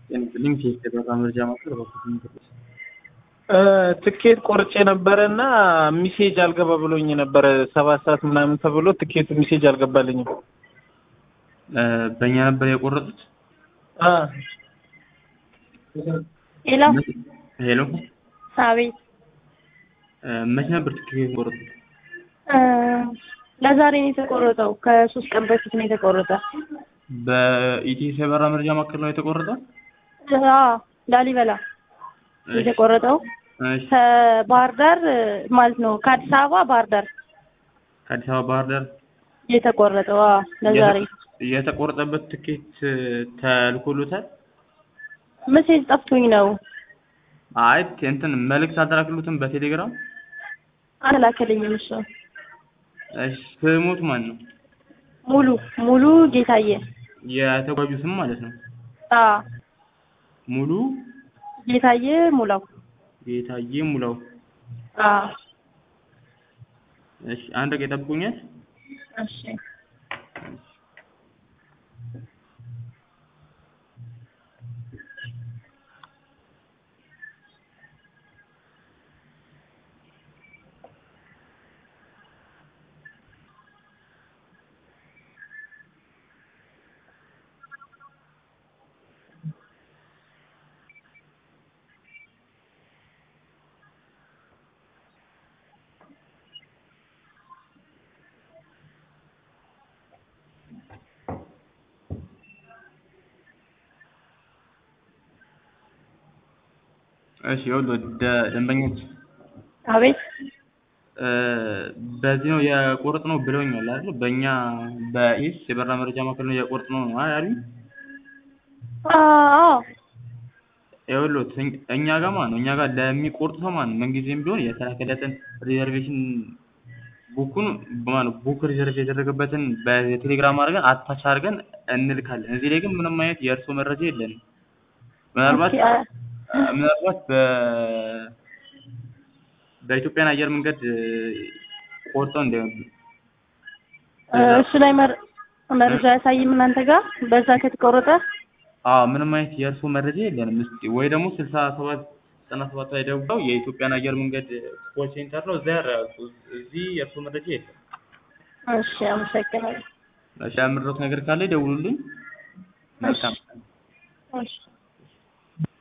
ሊንክ የተበራ መረጃ ማዕከል በኩል ትኬት ቆርጬ ነበረ እና ሚሴጅ አልገባ ብሎኝ ነበረ። ሰባት ሰዓት ምናምን ተብሎ ትኬቱ ሚሴጅ አልገባልኝም። በእኛ ነበር የቆረጡት። አ ሄሎ ሄሎ አቤት መቼ ነበር ትኬት የቆረጡት? ለዛሬ ነው የተቆረጠው። ከሶስት ቀን በፊት ነው የተቆረጠ። በኢቲኤስ የበራ መረጃ ማዕከል ነው የተቆረጠው። አዎ ላሊበላ የተቆረጠው እሺ፣ ከባህር ዳር ማለት ነው ከአዲስ አበባ ባህር ዳር ከአዲስ አበባ ባህር ዳር የተቆረጠው። አዎ ለዛሬ የተቆረጠበት ትኬት ተልኮሎታል? መሴጅ ጠፍቶኝ ነው አይ እንትን መልእክት አልተላክሉትም በቴሌግራም? አልላከልኝም። እሱ እሺ፣ ስሙት ማን ነው? ሙሉ ሙሉ ጌታዬ። የተጓዡ ስም ማለት ነው። አዎ ሙሉ ጌታዬ ሙላው። ጌታዬ ሙላው። አዎ እሺ፣ አንድ ደቂቃ ይጠብቁኛል። እሺ እሺ ይኸውልህ ደ- ደንበኞች አቤት በዚህ ነው የቆርጥ ነው ብለውኛል አይደል? በእኛ በኢስ የበራ መረጃ ማዕከል ነው የቆርጥ ነው አይደል? አዎ ይኸውልህ እኝ- እኛ ጋር ማለት ነው እኛ ጋር ለሚቆርጥ ሰው ማለት ነው ምንጊዜም ቢሆን የተላከለትን ሪዘርቬሽን ቡኩን ማለት ቡክ ሪዘርቭ የተደረገበትን በቴሌግራም አድርገን አታች አድርገን እንልካለን። እዚህ ላይ ግን ምንም አይነት የእርስዎ መረጃ የለንም። ምናልባት ኦኬ፣ አ- ምናልባት በ በኢትዮጵያን አየር መንገድ ቆርጠው እንዳይሆን እሱ ላይ መር- መረጃ ያሳይም እናንተ ጋር በዛ ከተቆረጠ አዎ ምንም አይነት የእርስዎ መረጃ የለንም። እስኪ ወይ ደግሞ ስልሳ ሰባት ዘጠና ሰባት ላይ ደውለው የኢትዮጵያን አየር መንገድ ኮል ሴንተር ነው እዛ ያረጋግጡ። እዚህ የእርስዎ መረጃ የለም። እሺ አመሰግናለሁ እሺ ያምረው ነገር ካለ ይደውሉልኝ። መልካም እሺ